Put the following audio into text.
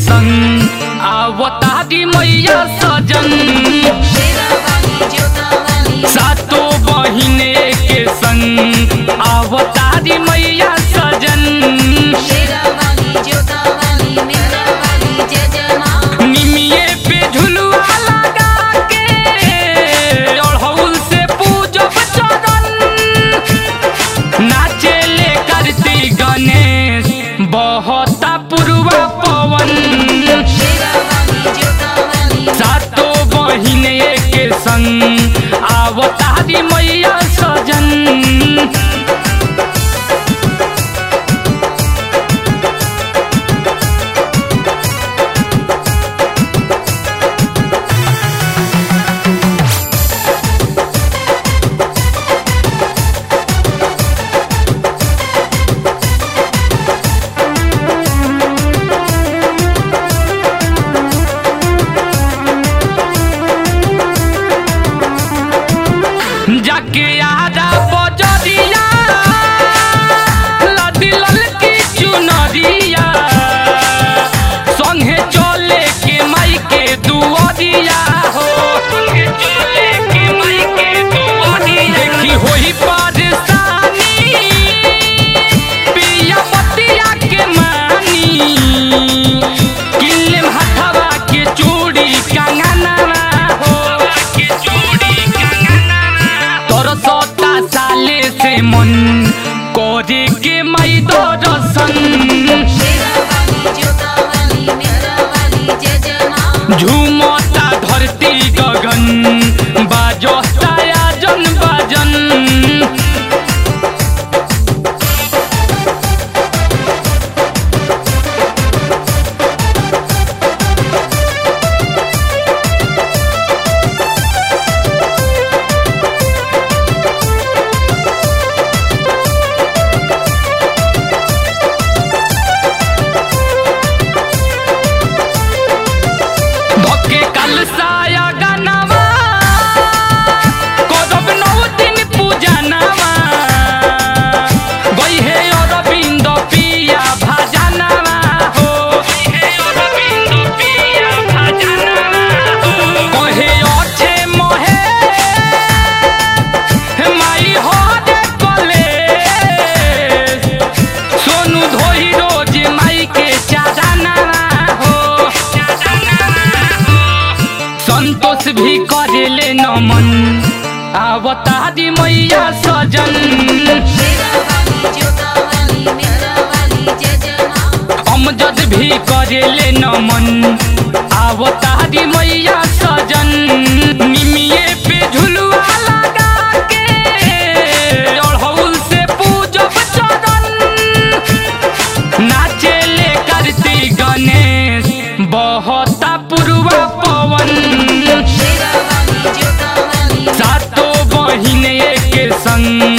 संग आवतारी मैया सजन सातो बहिने के संग आवतारी मैया सजन निमिये पे झुलुआ लगा के अड़हुल से पूजब चरण नाचेले करती गणेश बहता पुरवा पवन सातो बहिने के संग आवतारी मैया सजन जाके आजा बजरिया लदी ललकी चुनरिया संगे चले के माई के दुआरिया हो संगे चले के माई के दुआरिया देखी होई परेशानी पिया पतिया के मानी किले हथवा के चूड़ी कंगनवा हो के चूड़ी कंगनवा तोर सोता साले से मन कोरे के माई दर्शन झूमता धरती गगन बाजता आजन बाजन धोके कल साया गनवा करब नौ दिन पूजनवा गई हे अरविंद पिया भजनवा हो हे अरविंद पिया भजनवा हो कहे अच्छे मोहे माई हो रे कले सोनू धोई रोज माई के चादनवा हो संतोष भी करेले नमन आवतारी मैया सजन अमजद भी करेले नमन आवतारी मैया सजन निमिये पे झुलुआ लगा के अड़हुल से पूजब चरण नाचेले करती गणेश बहता पुरवा पवन सातो बहिने के संग